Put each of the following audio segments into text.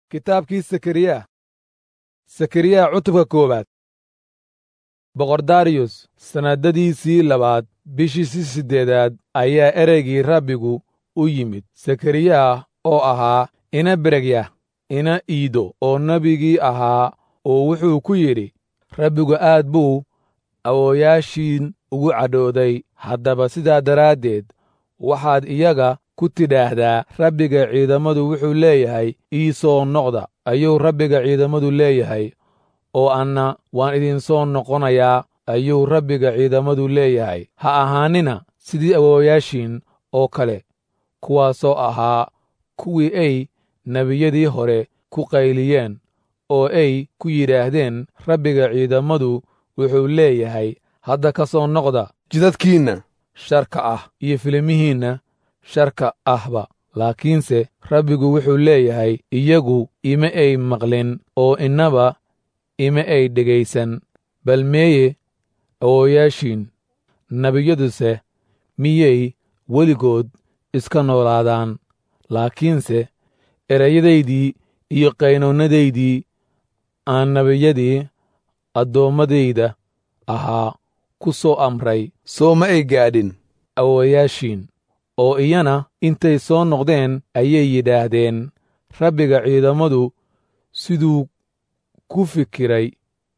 kitaabkii sakariya sakariya cutubka koowaad boqor dariyus sannaddadiisii labaad bishiisii siddeedaad ayaa ereygii rabbigu u yimid sakariya oo ahaa ina beregya ina iido oo nebigii ahaa oo wuxuu ku yidhi rabbigu aad buu awooyaashiin ugu cadhooday haddaba sidaa daraaddeed waxaad iyaga ku tidhaahdaa rabbiga ciidammadu wuxuu leeyahay ii soo noqda ayuu rabbiga ciidammadu leeyahay oo anna waan idinsoo noqonayaa ayuu rabbiga ciidammadu leeyahay ha ahaanina sidii awoowayaashiin oo kale kuwaasoo ahaa kuwii ay nebiyadii hore ku qayliyeen oo ay ku yidhaahdeen rabbiga ciidammadu wuxuu leeyahay hadda ka soo noqda jidadkiinna sharka ah iyo filimihiinna sharka ahba laakiinse rabbigu wuxuu leeyahay iyagu ima ay maqlin oo innaba ima ay dhegaysan bal meeye awooyaashiin nebiyaduse miyay weligood iska noolaadaan laakiinse erayadaydii iyo qaynoonnadaydii aan nebiyadii addoommadayda ahaa ku soo amray soo ma ay gaadhin awoowayaashiin oo iyana intay soo noqdeen ayay yidhaahdeen rabbiga ciidammadu siduu ku fikiray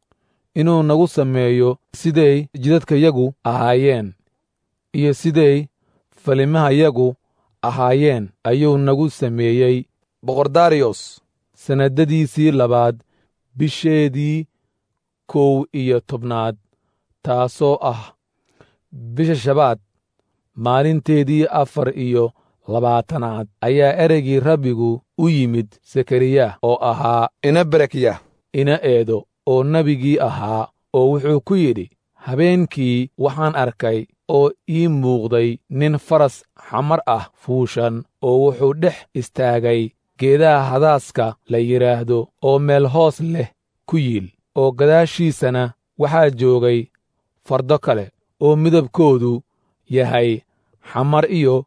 inuu nagu sameeyo siday jidadkayagu ahaayeen iyo siday falimahayagu ahaayeen ayuu nagu sameeyey boqor dariyos sannaddadiisii labaad bisheedii kow iyo tobnaad taasoo ah bisha shabaad maalinteedii afar iyo labaatanaad ayaa ereygii rabbigu u yimid sakariya oo ahaa ina berekya ina eedo oo nebigii ahaa oo wuxuu ku yidhi habeenkii waxaan arkay oo ii muuqday nin faras xamar ah fuushan oo wuxuu dhex istaagay geedaha hadaaska la yidhaahdo oo meel hoos leh ku yiil oo gadaashiisana waxaa joogay fardo kale oo midabkoodu yahay xamar iyo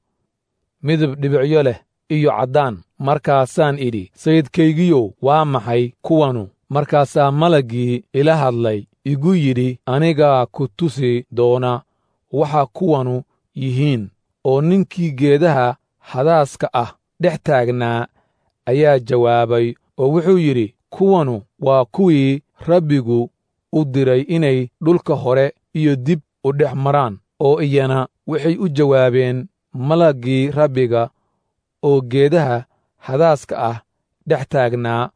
midab dhibicyo leh iyo caddaan markaasaan idhi sayidkaygiyow waa maxay kuwanu markaasaa malaggii ila hadlay igu yidhi anigaa ku tusi doona waxa kuwanu yihiin oo ninkii geedaha hadaaska ah dhex taagnaa ayaa jawaabay oo wuxuu yidhi kuwanu waa kuwii rabbigu u diray inay dhulka hore iyo dib u dhex maraan oo iyana waxay u jawaabeen malaggii rabbiga oo geedaha hadaaska ah dhex taagnaa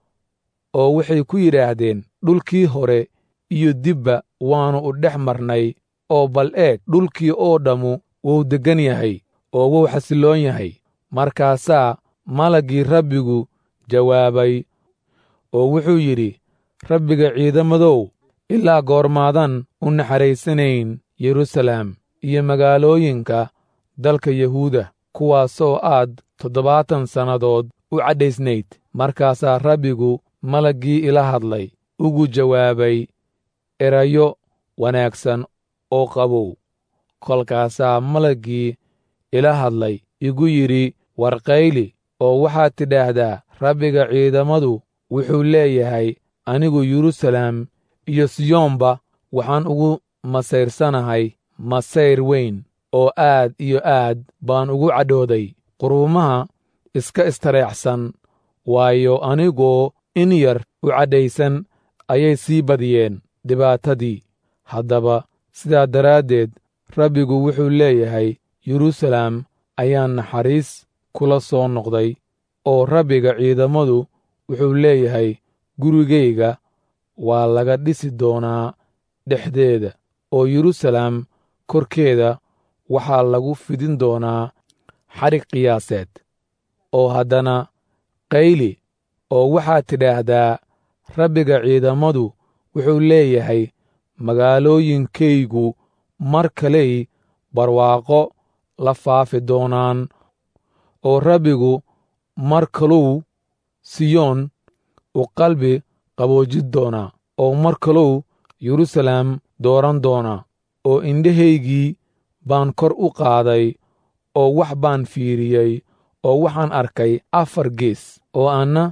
oo waxay ku yidhaahdeen dhulkii hore iyo dibba waannu u dhex marnay oo bal eeg dhulkii oo dhammu wuu deggan yahay oo wuu xasilloon yahay markaasaa malaggii rabbigu jawaabay oo wuxuu yidhi rabbiga ciidamadow ilaa goormaadan u naxariisanayn yeruusaleem iyo magaalooyinka dalka yahuuda kuwaasoo aad toddobaatan sannadood u cadhaysnayd markaasaa rabbigu malaggii ila hadlay ugu jawaabay erayo wanaagsan oo qabow kolkaasaa malaggii ila hadlay igu yidhi warqayli oo waxaad tidhaahdaa rabbiga ciidamadu wuxuu leeyahay anigu yeruusaleem iyo siyoonba waxaan ugu masayrsanahay masayr weyn oo aad iyo aad baan ugu cadhooday quruumaha iska istareexsan waayo anigoo in yar u cadhaysan ayay sii badiyeen dhibaatadii haddaba sidaa daraaddeed rabbigu wuxuu leeyahay yeruusaleem ayaan naxariis kula soo noqday oo rabbiga ciidamadu wuxuu leeyahay gurigayga waa laga dhisi doonaa dhexdeeda oo yeruusaleem korkeeda waxaa lagu fidin doonaa xadhig qiyaaseed oo haddana qayli oo waxaad tidhaahdaa rabbiga ciidamadu wuxuu leeyahay magaalooyinkaygu mar kaley barwaaqo la faafi doonaan oo rabbigu mar kaluu siyoon u qalbi qaboojin doonaa oo mar kaluu yeruusaleem dooran doonaa oo indhahaygii baan kor u qaaday oo wax baan fiiriyey oo waxaan arkay afar gees oo anna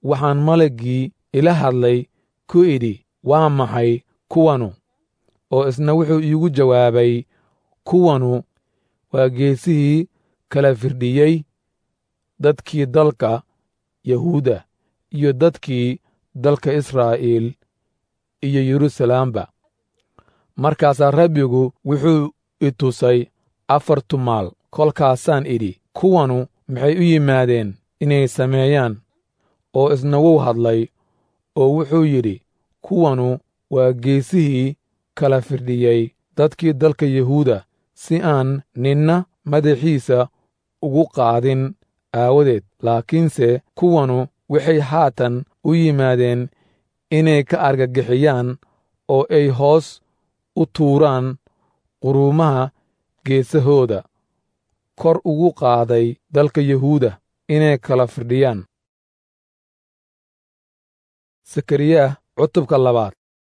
waxaan malaggii ila hadlay ku idhi waa maxay kuwanu oo isna wuxuu iigu jawaabay kuwanu waa geesihii kala firdhiyey dadkii dalka yahuuda iyo dadkii dalka israa'iil iyo yeruusalaamba markaasaa rabbigu wuxuu i tusay afar tumaal kolkaasaan idhi kuwanu maxay u yimaadeen inay sameeyaan oo isna wuu hadlay oo wuxuu yidhi kuwanu waa geesihii kala firdhiyey dadkii dalka yahuuda si aan ninna madaxiisa ugu qaadin aawadeed laakiinse kuwanu waxay haatan u yimaadeen inay ka argagixiyaan oo ay hoos u tuuraan quruumaha geesahooda kor ugu qaaday dalka yahuuda inay kala firdhiyaan sakariyaah cutubka labaad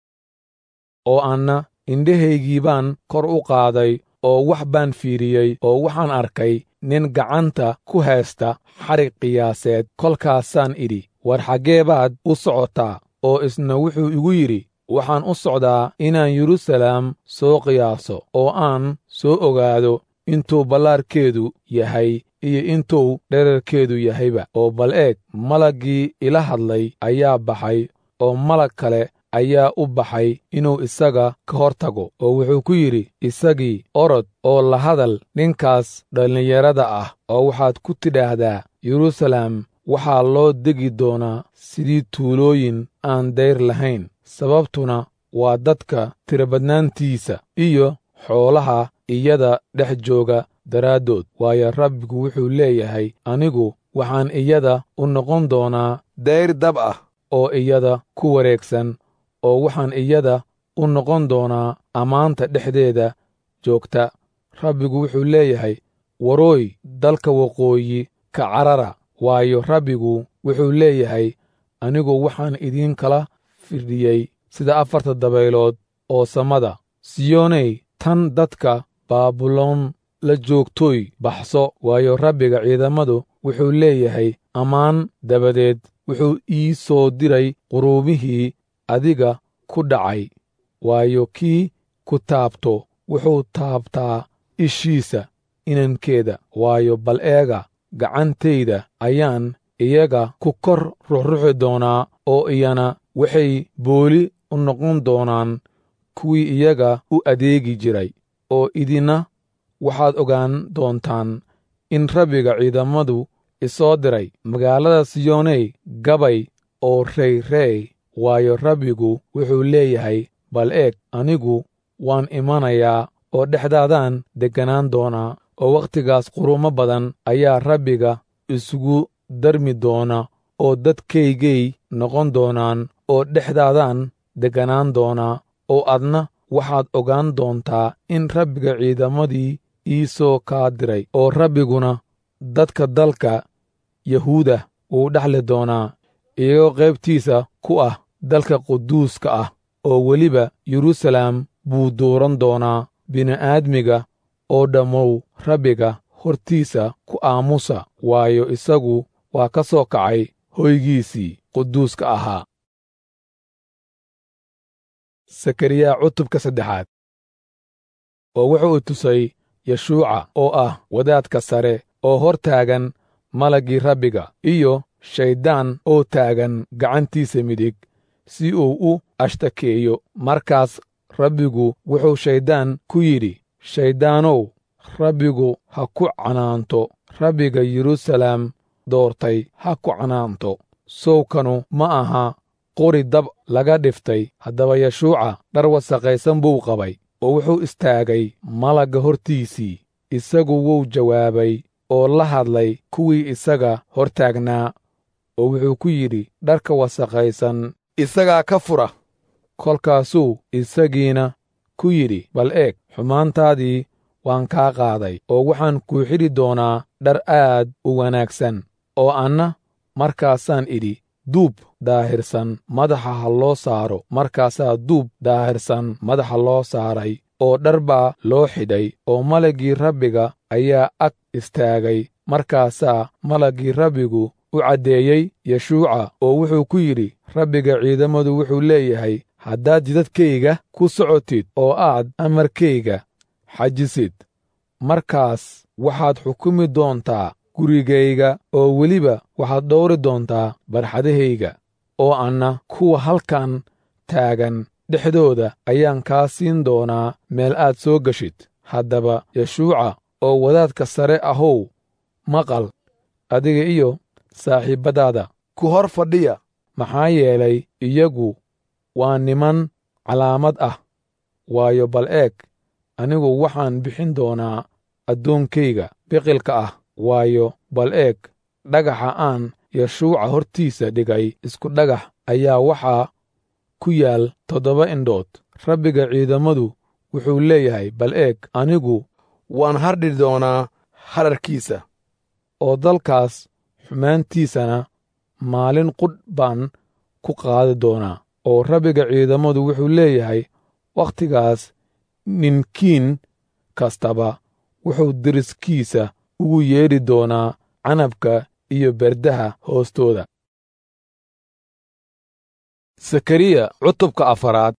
oo anna indhahaygii baan kor u qaaday oo wax baan fiiriyey oo waxaan arkay nin gacanta ku haysta xarig qiyaaseed kolkaasaan idhi war xaggee baad u socotaa oo isna wuxuu igu yidhi waxaan u socdaa inaan yeruusalaam soo qiyaaso oo aan soo ogaado intuu ballaarkeedu yahay iyo intuu dherarkeedu yahayba oo bal eeg malaggii ila hadlay ayaa baxay oo malag kale ayaa u baxay inuu isaga ka hor tago oo wuxuu ku yidhi isagii orod oo la hadal ninkaas dhallinyarada ah oo waxaad ku tidhaahdaa yeruusalaam waxaa loo degi doonaa sidii tuulooyin aan dayr lahayn sababtuna waa dadka tirabadnaantiisa iyo xoolaha iyada dhex jooga daraaddood waayo rabbigu wuxuu leeyahay anigu waxaan iyada u noqon doonaa dayr dab ah oo iyada ku wareegsan oo waxaan iyada u noqon doonaa ammaanta dhexdeeda joogta rabbigu wuxuu leeyahay warooy dalka waqooyi ka carara waayo rabbigu wuxuu leeyahay anigu waxaan idiin kala firdhiyey sida afarta dabaylood oo samada siyooney tan dadka baabuloon la joogtooy baxso waayo rabbiga ciidamadu wuxuu leeyahay ammaan dabadeed wuxuu ii soo diray quruumihii adiga ku dhacay waayo kii ku taabto wuxuu taabtaa ishiisa inankeeda waayo bal eega gacantayda ayaan iyaga ku kor ruxruxi doonaa oo iyana waxay booli u noqon doonaan kuwii iyaga u adeegi jiray oo idina waxaad ogaan doontaan in rabbiga ciidamadu isoo diray magaalada siyooney gabay oo reyrey waayo rabbigu wuxuu leeyahay bal eeg anigu waan imanayaa oo dhexdaadaan degganaan doonaa oo wakhtigaas quruumo badan ayaa rabbiga isugu darmi doona oo dadkaygay noqon doonaan oo dhexdaadaan degganaan doonaa oo adna waxaad ogaan doontaa in rabbiga ciidamadii ii soo kaa diray oo rabbiguna dadka dalka yahuuda wuu dhexli doonaa iyagoo qaybtiisa ku ah dalka quduuska ah oo weliba yeruusalaam buu dooran doonaa bini'aadmiga oo dhammow rabbiga hortiisa ku aamusa waayo isagu waa ka soo kacay hoygiisii quduuska ahaa sakariya cutubka saddexaad oo wuxuu i tusay yeshuuca oo ah wadaadka sare oo hor taagan malaggii rabbiga iyo shayddaan oo taagan gacantiisa midig si uu u ashtakeeyo markaas rabbigu wuxuu shayddaan ku yidhi shayddaanow rabbigu ha ku canaanto rabbiga yeruusalaam doortay ha ku canaanto sowkanu ma aha qori dab laga dhiftay haddaba yeshuuca dhar wasaqaysan buu qabay oo wuxuu istaagay malagga hortiisii isagu wuu jawaabay oo la hadlay kuwii isaga hor taagnaa oo wuxuu ku yidhi dharka wasaqaysan isagaa ka fura kolkaasuu isagiina ku yidhi bal eeg xumaantaadii waan kaa qaaday oo waxaan kuu xidhi doonaa dhar aad u wanaagsan oo anna markaasaan idhi duub daahirsan madaxa ha loo saaro markaasaa duub daahirsan madaxa loo saaray oo dhar baa loo xidhay oo malaggii rabbiga ayaa ag istaagay markaasaa malaggii rabbigu u caddeeyey yeshuuca oo wuxuu ku yidhi rabbiga ciidamadu wuxuu leeyahay haddaad jidadkayga ku socotid oo aad amarkayga xajisid markaas waxaad xukumi doontaa gurigayga oo weliba waxaad dhowri doontaa barxadahayga oo anna kuwa halkan taagan dhexdooda ayaan kaa siin doonaa meel aad soo geshid haddaba yeshuuca oo wadaadka sare ahow maqal adiga iyo saaxiibbadaada ku hor fadhiya maxaa yeelay iyagu waa niman calaamad ah waayo bal eeg anigu waxaan bixin doonaa addoonkayga biqilka ah waayo bal eeg dhagaxa aan yeshuuca hortiisa dhigay isku dhagax ayaa waxaa ku yaal toddoba indhood rabbiga ciidamadu wuxuu leeyahay bal eeg anigu waan hardhi doonaa hadharkiisa oo dalkaas xumaantiisana maalin qudh baan ku qaadi doonaa oo rabbiga ciidamadu wuxuu leeyahay wakhtigaas ninkiin kastaba wuxuu deriskiisa ugu yeedhi doonaa canabka iyo berdaha hoostooda sakariya cutubka afaraad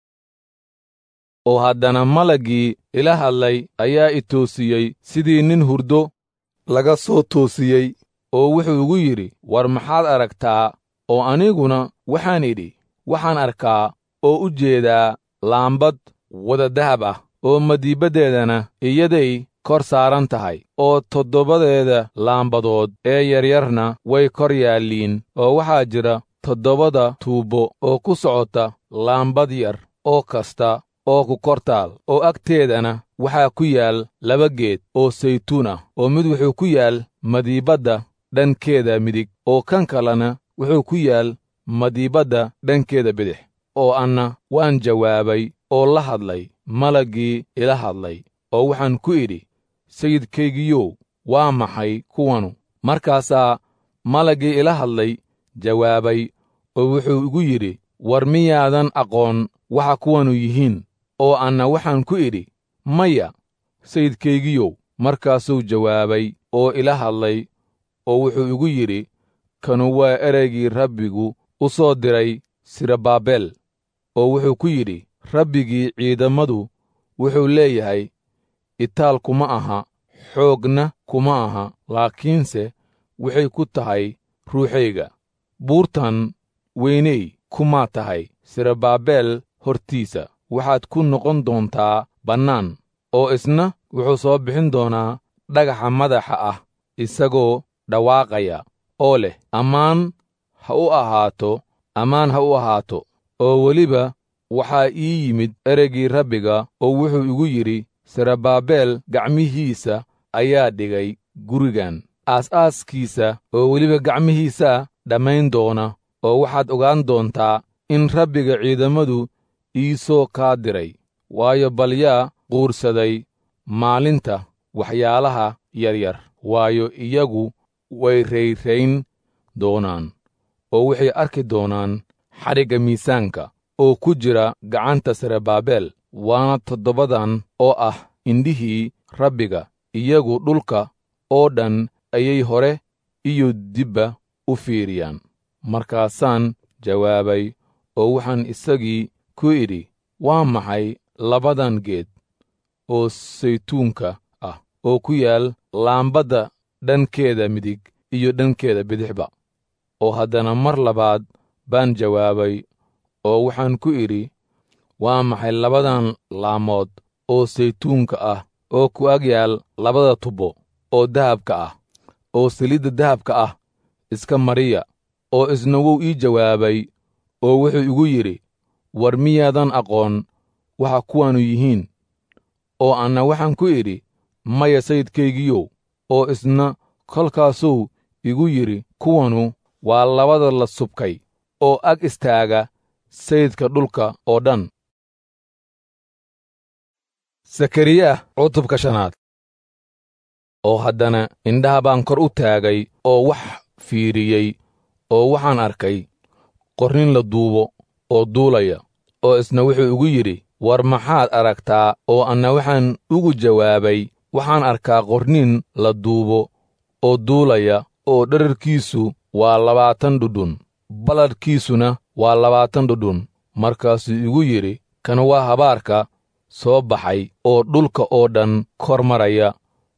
oo haddana malaggii ila hadlay ayaa i toosiyey sidii nin hurdo laga soo toosiyey oo wuxuu igu yidhi war maxaad aragtaa oo aniguna waxaan idhi waxaan arkaa oo u jeedaa laambad wada dahab ah oo madiibaddeedana iyaday kor saaran tahay oo toddobadeeda laambadood ee yaryarna way kor yaalliin oo waxaa jira toddobada tuubbo oo ku socota laambad yar oo kasta oo ku kor taal oo agteedana waxaa ku yaal laba geed oo saytuun ah oo mid wuxuu ku yaal madiibadda dhankeeda midig oo kan kalena wuxuu ku yaal madiibadda dhankeeda bidix oo anna waan jawaabay oo la hadlay malaggii ila hadlay oo waxaan ku idhi sayidkaygiyow waa maxay kuwanu markaasaa malaggii ila hadlay jawaabay oo wuxuu igu yidhi war miyaadan aqoon waxa kuwanu yihiin oo anna waxaan ku idhi maya sayidkaygiyow markaasuu jawaabay oo ila hadlay oo wuxuu igu yidhi kanu waa ereygii rabbigu u soo diray sirabaabel oo wuxuu ku yidhi rabbigii ciidammadu wuxuu leeyahay itaal kuma aha xoogna kuma aha laakiinse waxay ku tahay ruuxayga buurtan weyney kumaa tahay sirabaabel hortiisa waxaad ku noqon doontaa bannaan oo isna wuxuu soo bixin doonaa dhagaxa madaxa ah isagoo dhawaaqaya oo leh ammaan ha u ahaato ammaan ha u ahaato oo weliba waxaa ii yimid ereygii rabbiga oo wuxuu igu yidhi sirabaabel gacmihiisa ayaa dhigay gurigan aas-aaskiisa oo weliba gacmihiisaa dhammayn doona oo waxaad ogaan doontaa in rabbiga ciidammadu ii soo kaa diray waayo bal yaa quursaday maalinta waxyaalaha yaryar waayo iyagu way rayrayn doonaan oo waxay arki doonaan xadhigga miisaanka oo ku jira gacanta sirabaabel waana toddobadan oo ah indhihii rabbiga iyagu dhulka oo dhan ayay hore iyo dibba u fiiriyaan markaasaan jawaabay oo waxaan isagii ku idhi waa maxay labadan geed oo saytuunka ah oo ku yaal laambadda dhankeeda midig iyo dhankeeda bidixba oo haddana mar labaad baan jawaabay oo waxaan ku idhi waa maxay labadan laamood oo saytuunka ah oo ku ag yaal labada tubbo oo dahabka ah oo saliidda dahabka ah iska mariya oo isna wuu ii jawaabay oo wuxuu igu yidhi war miyaadan aqoon waxa kuwanu yihiin oo anna waxaan ku idhi maya sayidkaygiyow oo isna kolkaasuu igu yidhi kuwanu waa labada la subkay oo ag istaaga sayidka dhulka oo dhan sakariya cutubka shanaad oo haddana indhaha baan kor u taagay oo wax fiiriyey oo waxaan arkay qornin la duubo oo duulaya oo isna wuxuu igu yidhi war maxaad aragtaa oo anna waxaan ugu jawaabay waxaan arkaa qornin la duubo oo duulaya oo dherarkiisu waa labaatan dhudhun balladhkiisuna waa labaatan dhudhun markaasuu igu yidhi kan waa habaarka soo baxay oo dhulka oo dhan kor maraya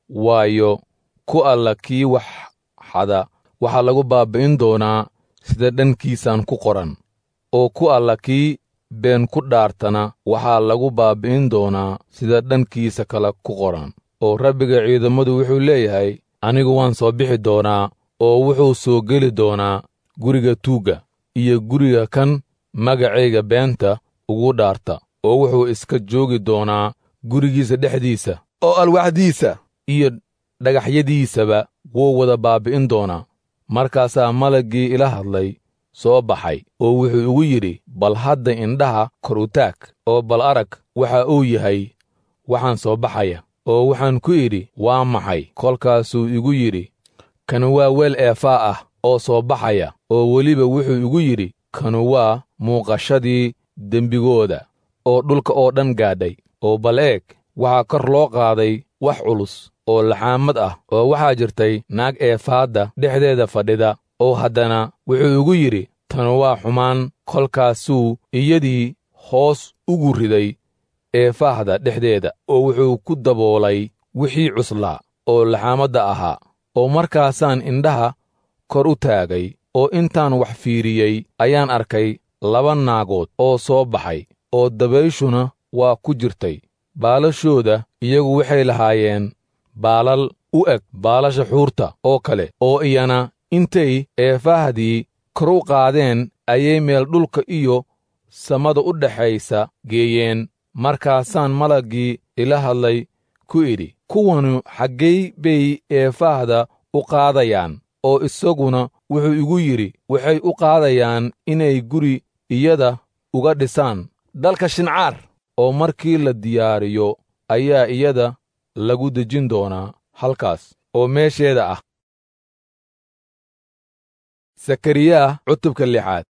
waayo ku alla kii wax xada waxaa lagu baabbi'in doonaa sida dhankiisaan ku qoran oo ku alla kii been ku dhaartana waxaa lagu baabbi'in doonaa sida dhankiisa kale ku qoran oo rabbiga ciidammadu wuxuu leeyahay anigu waan soo bixi doonaa oo wuxuu soo geli doonaa guriga tuugga iyo guriga kan magacayga beenta ugu dhaarta oo wuxuu iska joogi doonaa gurigiisa dhexdiisa oo alwaxdiisa iyo dhagaxyadiisaba wuu wada baabbi'in doonaa markaasaa malaggii ila hadlay soo baxay oo wuxuu igu yidhi bal hadda indhaha kor u taag oo bal arag waxa uu yahay waxaan soo baxaya oo waxaan ku idhi waa maxay kolkaasuu igu yidhi kanu waa weel eefaa ah oo soo baxaya oo weliba wuxuu igu yidhi kanu waa muuqashadii dembigooda oo dhulka oo dhan gaadhay oo bal eeg waxaa kor loo qaaday wax culus oo laxaamad ah oo waxaa jirtay naag eefaadda dhexdeeda fadhida oo haddana wuxuu igu yidhi tanu waa xumaan kolkaasuu iyadii hoos ugu riday eefaahda dhexdeeda oo wuxuu ku daboolay wixii cuslaa oo laxaamadda ahaa oo markaasaan indhaha kor u taagay oo intaan wax fiiriyey ayaan arkay laba naagood oo soo baxay oo dabayshuna waa ku jirtay baalashooda iyagu waxay lahaayeen baalal u eg baalasha xuurta oo kale oo iyana intay eefaahdii kor u qaadeen ayay meel dhulka iyo samada u dhexaysa geeyeen markaasaan malaggii ila hadlay ku idhi kuwanu xaggay bay eefaahda u qaadayaan oo isaguna wuxuu igu yidhi waxay u qaadayaan inay guri iyada uga dhisaan dalka shincaar oo markii la diyaariyo ayaa iyada lagu dejin doonaa halkaas oo meesheeda ah sakariyaa cutubka lixaad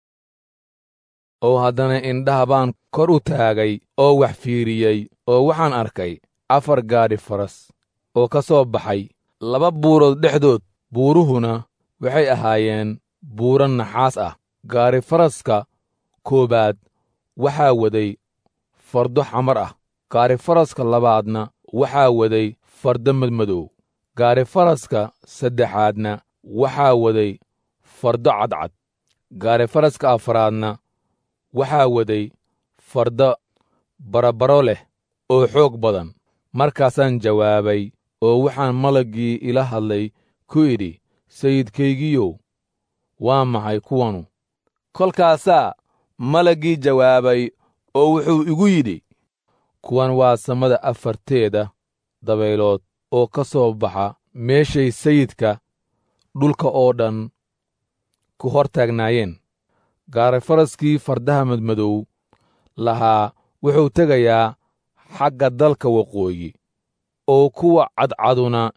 oo haddana indhaha baan kor u taagay oo wax fiiriyey oo waxaan arkay afar gaadhi faras oo ka soo baxay laba buurood dhexdood buuruhuna waxay ahaayeen buuro naxaas ah gaari faraska koowaad waxaa waday fardo xamar ah gaari faraska labaadna waxaa waday fardo madmadow gaari faraska saddexaadna waxaa waday fardo cadcad gaari faraska afaraadna waxaa waday fardo barabaro leh oo xoog badan markaasaan jawaabay oo waxaan malaggii ila hadlay ku idhi sayidkaygiyow waa maxay kuwanu kolkaasaa malaggii jawaabay oo wuxuu igu yidhi kuwan waa samada afarteeda dabaylood oo ka soo baxa meeshay sayidka dhulka oo dhan ku hor taagnaayeen gaarifaraskii fardaha madmadow lahaa wuxuu tegayaa xagga dalka waqooyi oo kuwa cadcaduna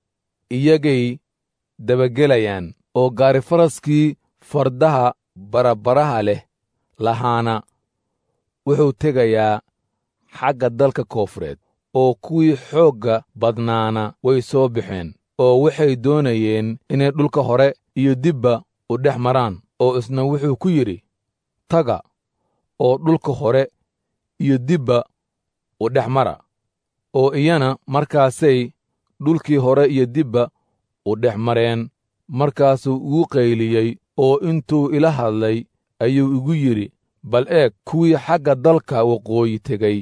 iyagay dabagelayaan oo gaarifaraskii fardaha barabaraha leh lahaana wuxuu tegayaa xagga dalka koofureed oo kuwii xoogga badnaana way soo baxeen oo waxay doonayeen inay dhulka hore iyo dibba u dhex maraan oo isna wuxuu ku yidhi taga oo dhulka hore iyo dibba u dhex mara oo iyana markaasay dhulkii hore iyo dibba u dhex mareen markaasuu igu qayliyey oo intuu ila hadlay ayuu igu yidhi bal eeg kuwii xagga dalka waqooyi tegey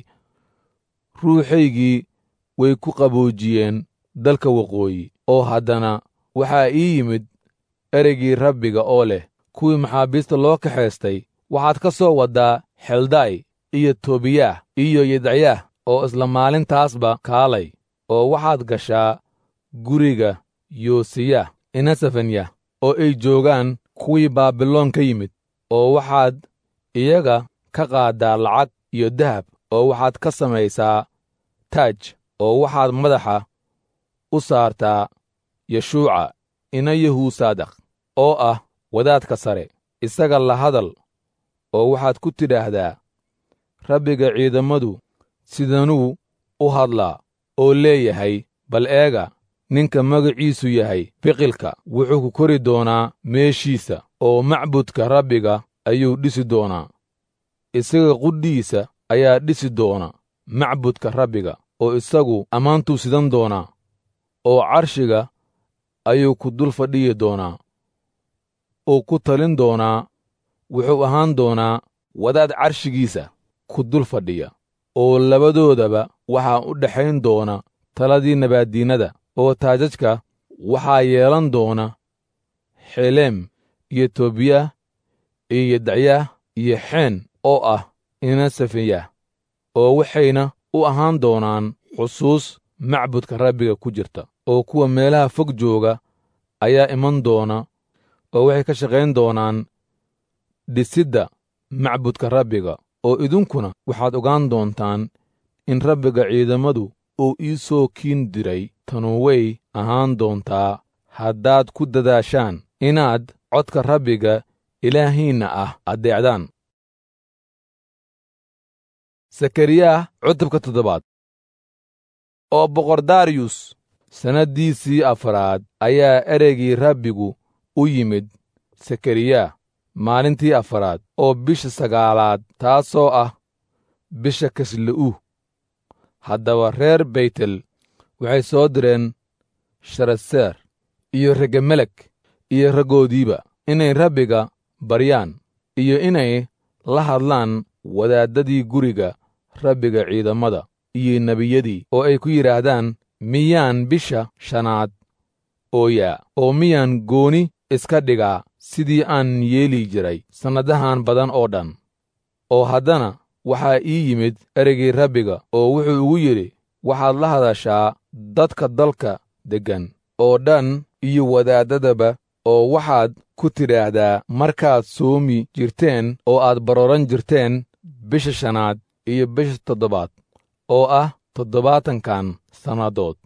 ruuxaygii way ku qaboojiyeen dalka waqooyi oo haddana waxaa ii yimid ereygii rabbiga oo leh kuwii maxaabiista loo kaxaystay waxaad ka soo waddaa xelday iyo tobiyaah iyo yidacyaah oo isla maalintaasba kaalay oo waxaad gashaa guriga yoosiyah inasafanyah oo ay joogaan kuwii baabiloon ka yimid oo waxaad iyaga ka qaaddaa lacag iyo dahab oo waxaad ka samaysaa taaj oo waxaad madaxa u saartaa yeshuuca ina yahuusaadakh oo ah wadaadka sare isaga la hadal oo waxaad ku tidhaahdaa rabbiga ciidammadu sidanuu u hadlaa oo leeyahay bal eega ninka magaciisu yahay biqilka wuxuu ku kori doonaa meeshiisa oo macbudka rabbiga ayuu dhisi doonaa isaga qudhiisa ayaa dhisi doona macbudka rabbiga oo isagu ammaantuu sidan doonaa oo carshiga ayuu ku dul fadhiyi doonaa oo ku talin doonaa wuxuu ahaan doonaa wadaad carshigiisa ku dul fadhiya oo labadoodaba waxaa u dhexayn doona taladii nabaaddiinnada oo taajajka waxaa yeelan doona xeleem iyo toobiyah iyo yedacyaah iyo xeen oo ah ina safiyah oo waxayna u ahaan doonaan xusuus macbudka rabbiga ku jirta oo kuwa meelaha fog jooga ayaa iman doona oo waxay ka shaqayn doonaan dhisidda macbudka rabbiga oo idinkuna waxaad ogaan doontaan in rabbiga ciidamadu uu ii soo kiin diray tanu way ahaan doontaa haddaad ku dadaashaan inaad codka rabbiga ilaahiinna ah addeecdaan sakariyaah cutubka toddobaad oo boqor dariyus sannaddiisii afaraad ayaa ereygii rabbigu u yimid sakariyaa maalintii afaraad oo bisha sagaalaad taasoo ah bisha kasle'u haddaba reer beytel waxay soo direen sharaseer iyo regemelek iyo raggoodiiba inay rabbiga baryaan iyo inay la hadlaan wadaaddadii guriga rabbiga ciidamada iyo nebiyadii oo ay ku yidhaahdaan miyaan bisha shanaad ooyaa oo miyaan gooni iska dhigaa sidii aan yeeli jiray sannadahan badan oo dhan oo haddana waxaa ii yimid ereygii rabbiga oo wuxuu ugu yidhi waxaad la hadashaa dadka dalka deggan oo dhan iyo wadaaddadaba oo waxaad ku tidhaahdaa markaad soomi jirteen oo aad barooran jirteen bisha shanaad iyo bisha toddobaad oo ah toddobaatankan sannadood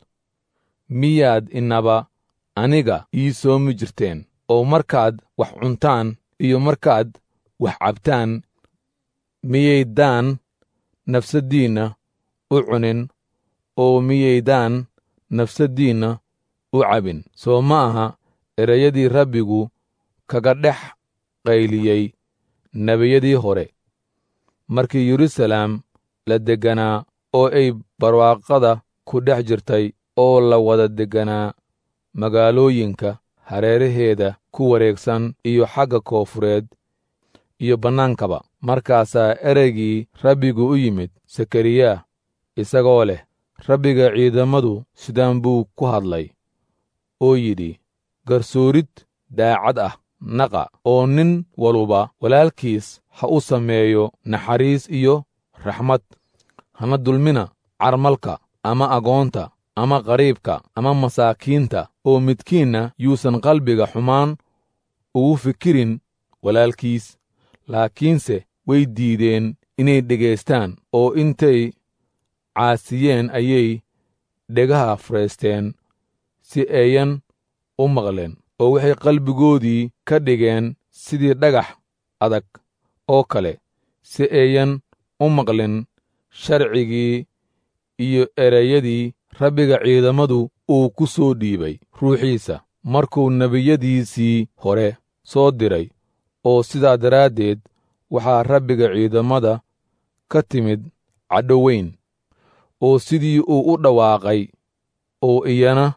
miyaad inaba aniga ii soomi jirteen oo markaad wax cuntaan iyo markaad wax cabtaan miyaydaan nafsaddiinna u cunin oo miyaydaan nafsaddiinna u cabin soo ma aha ereyadii rabbigu kaga dhex qayliyey nebiyadii hore markii yeruusalaam la degganaa oo ay barwaaqada ku dhex jirtay oo la wada degganaa magaalooyinka hareeraheeda ku wareegsan iyo xagga koofureed iyo bannaankaba markaasaa ereygii rabbigu u yimid sakariyaa isagoo leh rabbiga ciidamadu sidaan buu ku hadlay oo yidhi garsoorid daacad ah naqa oo nin waluba walaalkiis ha u sameeyo naxariis iyo raxmad hana dulmina carmalka ama agoonta ama qariibka ama masaakiinta oo midkiinna yuusan qalbiga xumaan ugu fikirin walaalkiis laakiinse way diideen inay dhegaystaan oo intay caasiyeen ayay dhegaha faraysteen si ayan u maqleen oo waxay qalbigoodii ka dhigeen sidii dhagax adag oo kale si ayan u maqlin sharcigii iyo ereyadii rabbiga ciidamadu uu ku soo dhiibay ruuxiisa markuu nebiyadiisii hore soo diray oo sidaa daraaddeed waxaa rabbiga ciidamada ka timid cadho weyn oo sidii uu u dhawaaqay oo iyana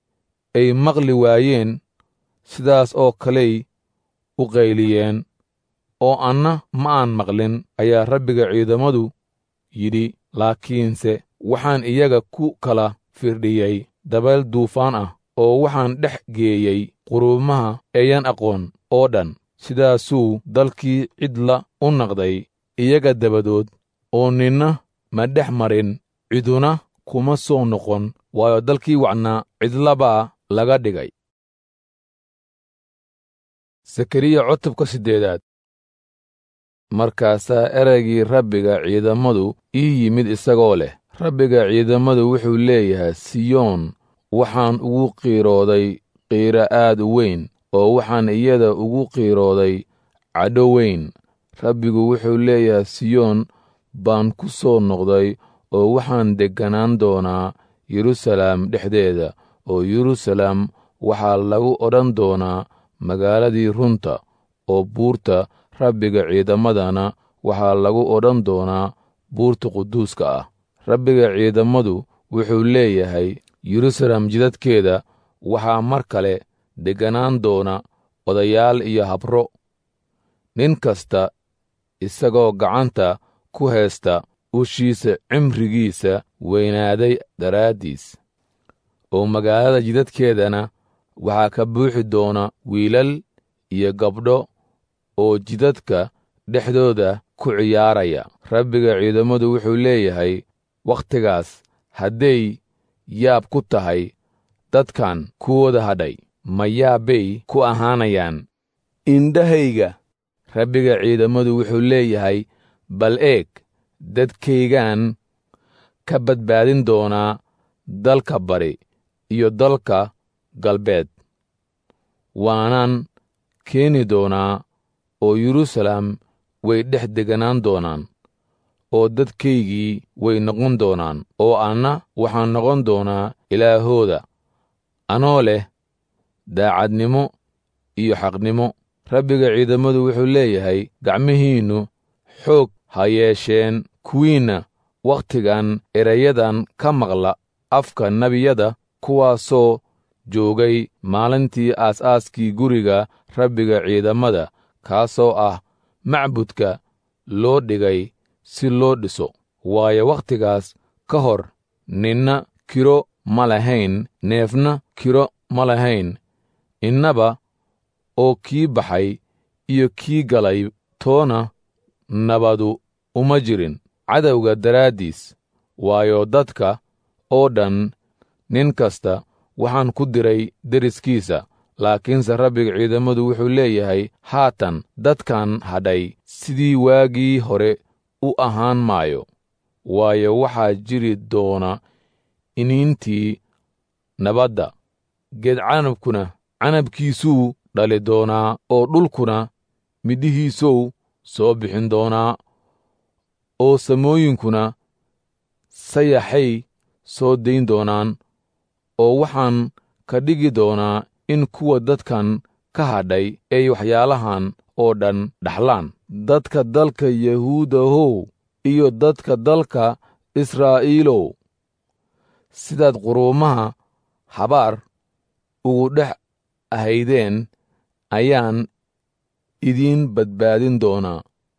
ay maqli waayeen sidaas oo kaley u qayliyeen oo anna ma aan maqlin ayaa rabbiga ciidamadu yidhi laakiinse waxaan iyaga ku kala firdhiyey dabeel duufaan ah oo waxaan dhex geeyey quruumaha eeyan aqoon oo dhan sidaasuu dalkii cidla u naqday iyaga dabadood oo ninna ma dhex marin ciduna kuma soo noqon waayo dalkii wacnaa cidlabaa laga dhigay sakariya cutubka siddeedaad markaasaa ereygii rabbiga ciidamadu ii yimid isagoo leh rabbiga ciidamadu wuxuu leeyahay siyoon waxaan ugu qiirooday qiiro aad u weyn oo waxaan iyada ugu qiirooday cadho weyn rabbigu wuxuu leeyahay siyoon baan ku soo noqday oo waxaan degganaan doonaa yeruusalaam dhexdeeda oo yeruusaalem waxaa lagu odhan doonaa magaaladii runta oo buurta rabbiga ciidamadana waxaa lagu odhan doonaa buurta quduuska ah rabbiga ciidamadu wuxuu leeyahay yeruusaalem jidadkeeda waxaa mar kale degganaan doona odayaal iyo habro nin kasta isagoo gacanta ku haysta ushiisa cimrigiisa weynaaday daraaddiis oo magaalada jidadkeedana waxaa ka buuxi doona wiilal iyo gabdho oo jidadka dhexdooda ku ciyaaraya rabbiga ciidamadu wuxuu leeyahay wakhtigaas hadday yaab ku tahay dadkan kuwooda hadhay ma yaabbay ku ahaanayaan indhahayga rabbiga ciidamadu wuxuu leeyahay bal eeg dadkaygaan ka badbaadin doonaa dalka bari iyo dalka galbeed waanaan keeni doonaa oo yeruusaalem way dhex deganaan doonaan oo dadkaygii way noqon doonaan oo anna waxaan noqon doonaa ilaahooda anoo leh daacadnimo iyo xaqnimo rabbiga ciidamadu wuxuu leeyahay gacmihiinnu xoog ha yeesheen kuwiinna wakhtigan erayadan ka maqla afka nebiyada kuwaasoo joogay maalintii aas-aaskii guriga rabbiga ciidamada kaasoo ah macbudka loo dhigay si loo dhiso waayo wakhtigaas ka hor ninna kiro ma lahayn neefna kiro ma lahayn innaba oo kii baxay iyo kii galay toona nabadu uma jirin cadowga daraaddiis waayo dadka oo dhan nin kasta waxaan ku diray deriskiisa laakiinse rabbiga ciidamadu wuxuu leeyahay haatan dadkan hadhay sidii waagii hore u ahaan maayo waayo waxaa jiri doona iniintii nabadda geed canabkuna canabkiisuu dhali doonaa oo dhulkuna midhihiisow soo bixin doonaa oo samooyinkuna sayaxay soo dayn doonaan oo waxaan ka dhigi doonaa in kuwa dadkan ka hadhay ay waxyaalahan oo dhan dhaxlaan dadka dalka yahuudahow iyo dadka dalka israa'iilow sidaad quruumaha habaar ugu dhex ahaydeen ayaan idiin badbaadin doonaa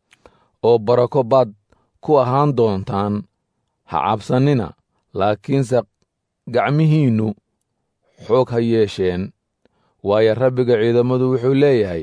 oo barako baad ku ahaan doontaan ha cabsannina laakiinse gacmihiinnu xoog ha yeesheen waayo rabbiga ciidamadu wuxuu leeyahay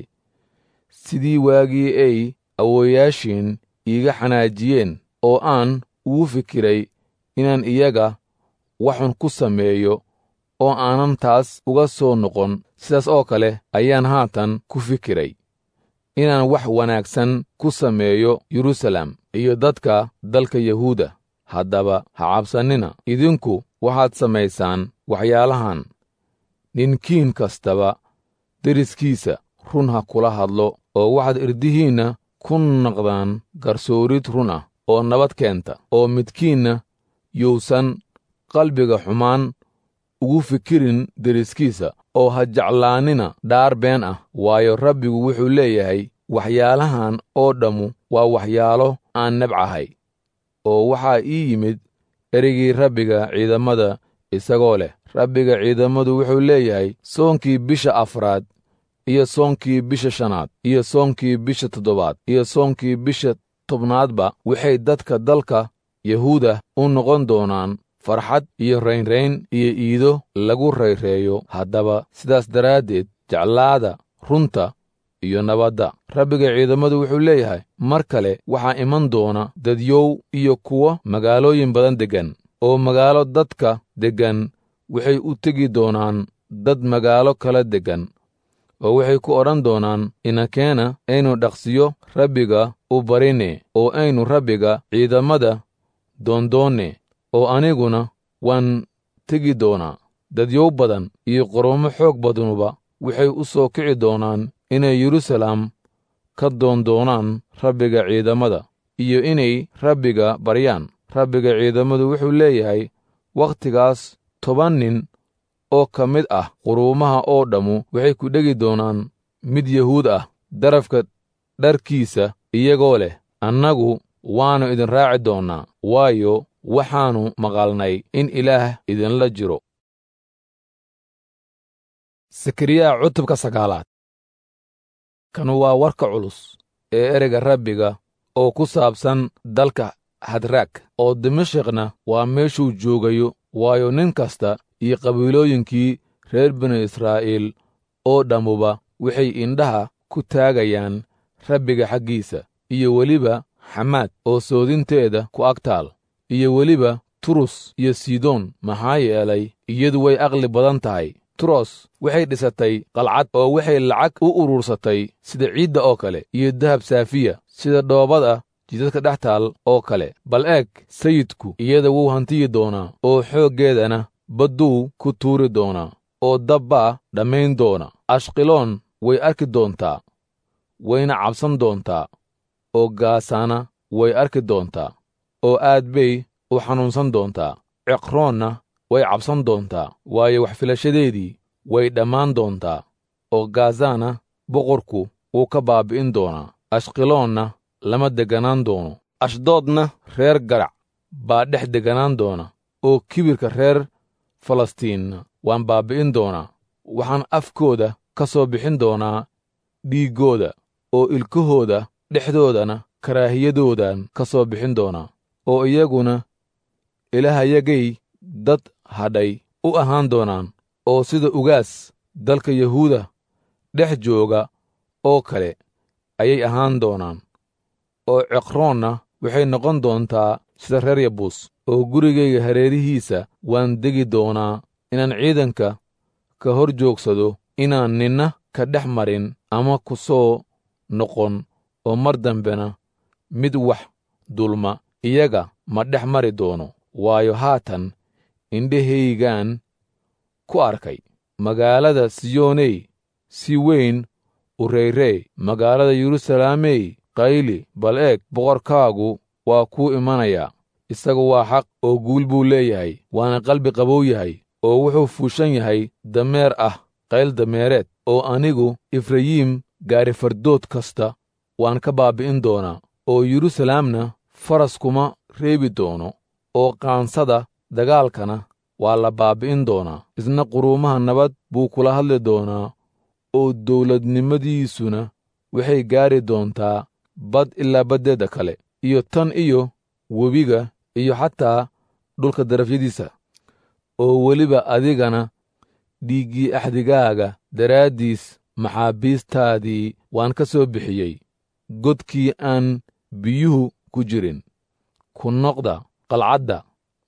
sidii waagii ay awooyaashiin iiga xanaajiyeen oo aan ugu fikiray inaan iyaga waxun ku sameeyo oo aanan taas uga soo noqon sidaas oo kale ayaan haatan ku fikiray inaan wax wanaagsan ku sameeyo yeruusaalem iyo dadka dalka yahuuda haddaba ha cabsannina idinku waxaad samaysaan waxyaalahan ninkiin kastaba deriskiisa run ha kula hadlo oo waxaad irdihiinna ku naqdaan garsoorid run ah oo nabad keenta oo midkiinna yuusan qalbiga xumaan ugu fikirin deriskiisa oo ha jeclaanina dhaar been ah waayo rabbigu wuxuu leeyahay waxyaalahan oo dhammu waa waxyaalo aan nebcahay oo waxaa ii yimid ereygii rabbiga ciidamada isagoo leh rabbiga ciidamadu wuxuu leeyahay soonkii bisha afraad iyo soonkii bisha shanaad iyo soonkii bisha toddobaad iyo soonkii bisha tobnaadba waxay dadka dalka yahuuda u noqon doonaan farxad iyo raynrayn iyo iido lagu rayreeyo haddaba sidaas daraaddeed jeclaada runta iyo nabadda rabbiga ciidamadu wuxuu leeyahay mar kale waxaa iman doona dadyow iyo kuwo magaalooyin badan deggan oo magaalo dadka deggan waxay u tegi doonaan dad magaalo kala deggan oo waxay ku odhan doonaan inakeena aynu dhaqsiyo rabbiga u barine oo aynu rabbiga ciidamada doondoonne oo aniguna waan tegi doonaa dadyow badan iyo qorommo xoog badanuba waxay u soo kici doonaan inay yeruusaalem ka doondoonaan rabbiga ciidamada iyo inay rabbiga baryaan rabbiga ciidamadu wuxuu leeyahay wakhtigaas toban nin oo ka mid ah quruumaha oo dhammu waxay ku dhegi doonaan mid yahuud ah darafka dharkiisa iyagoo leh annagu waannu idin raaci doonnaa waayo waxaannu maqalnay in ilaah idinla jiro sakariyaa cutubka sagaalaad kanu waa warka culus ee ereyga rabbiga oo ku saabsan dalka hadraag oo dimashikna waa meeshuu joogayo waayo nin kasta iyo qabiilooyinkii reer binu israa'iil oo dhammuba waxay indhaha ku taagayaan rabbiga xaggiisa iyo weliba xamaad oo soodinteeda ku agtaal iyo weliba turus iyo sidoon maxaa yeelay iyadu way aqli badan tahay turos waxay dhisatay qalcad oo waxay lacag u urursatay sida ciidda oo kale iyo dahab saafiya sida dhoobada jidadka dhex taal oo kale bal eeg sayidku iyada wuu hantiyi doonaa oo xooggeedana badduu ku tuuri doonaa oo dabbaa dhammayn doona ashqiloon way arki doontaa wayna cabsan doontaa oo gaasaana way arki doontaa oo aad bay u xanuunsan doontaa ciqroonna way cabsan doontaa waayo wax filashadeedii way dhammaan doontaa oo gaazaana boqorku wuu ka baabi'in doonaa ashqiloonna lama degganaan doono ashdoodna reer garac baa dhex degganaan doona oo kibirka reer falastiinna waan baabbi'in doonaa waxaan afkooda ka soo bixin doonaa dhiiggooda oo ilkahooda dhexdoodana karaahiyadoodan ka soo bixin doonaa oo iyaguna ilaahayagay dad hadhay u ahaan doonaan oo sida ugaas dalka yahuuda dhex jooga oo kale ayay ahaan doonaan oo ciqroonna waxay noqon doontaa sida reer yabuus oo gurigayga hareerihiisa waan degi doonaa inaan ciidanka ka hor joogsado inaan ninna ka dhex marin ama ku soo noqon oo mar dambena mid wax dulma iyaga ma dhex mari doono waayo haatan indhahaygaan ku arkay magaalada siyooney si weyn u reyrey magaalada yeruusalaamey qayli bal eeg boqorkaagu waa kuu imanayaa isagu waa xaq oo guul buu leeyahay waana qalbi qabow yahay oo wuxuu fuushan yahay dameer ah qayl dameereed oo anigu efrayiim gaari fardood kasta waan ka baabbi'in doonaa oo yeruusalaamna faras kuma reebi doono oo qaansada dagaalkana waa la baabbi'in doonaa isna quruumaha nabad buu kula hadli doonaa oo dawladnimadiisuna waxay gaari doontaa bad ilaa baddeedda kale iyo tan iyo webiga iyo xataa dhulka darafyadiisa oo weliba adigana dhiiggii axdigaaga daraaddiis maxaabiistaadii waan ka soo bixiyey godkii aan biyuhu ku jirin ku noqda qalcadda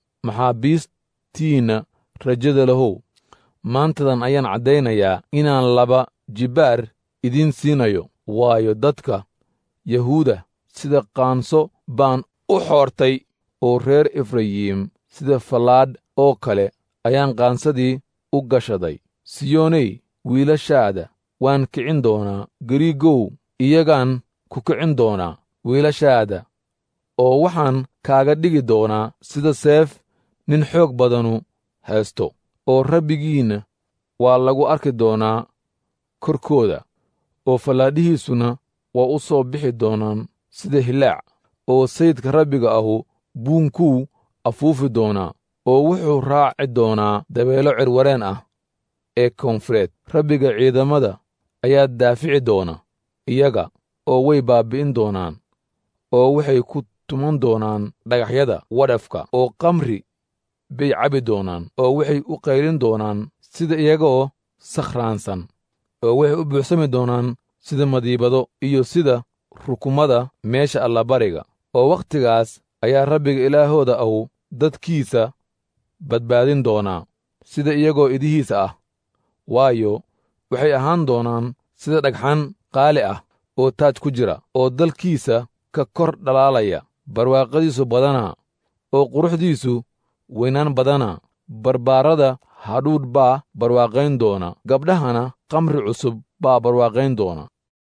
maxaabiistiinna rajada lahow maantadan ayaan caddaynayaa inaan laba jibbaar idiin siinayo waayo dadka yahuuda sida qaanso baan u xoortay oo reer efrayiim sida fallaadh oo kale ayaan qaansadii u gashaday siyooney wiilashaada waan kicin doonaa gariigow iyagaan ku kicin doonaa wiilashaada oo waxaan kaaga dhigi doonaa sida seef nin xoog badanu haysto oo rabbigiinna waa lagu arki doonaa korkooda oo fallaadhihiisuna waa u soo bixi doonaan sida hilaac oo sayidka rabbiga ahu buunkuu afuufi doonaa oo wuxuu raaci doonaa dabeelo cirwareen ah ee koonfureed rabbiga ciidamada ayaa daafici doona iyaga oo way baabbi'in doonaan oo waxay ku tuman doonaan dhagaxyada wadhafka oo kamri bay cabi doonaan oo waxay u qaylin doonaan sida iyagaoo sakhraansan oo waxay u buuxsami doonaan sida madiibado iyo sida rukumada meesha allabariga oo wakhtigaas ayaa rabbiga ilaahooda ahu dadkiisa badbaadin doonaa sida iyagoo idihiisa ah waayo waxay ahaan doonaan sida dhagxan qaali ah oo taaj ku jira oo dalkiisa ka kor dhalaalaya barwaaqadiisu badana oo quruxdiisu weynaan badana barbaarada hadhuudh baa barwaaqayn doona gabdhahana kamri cusub baa barwaaqayn doona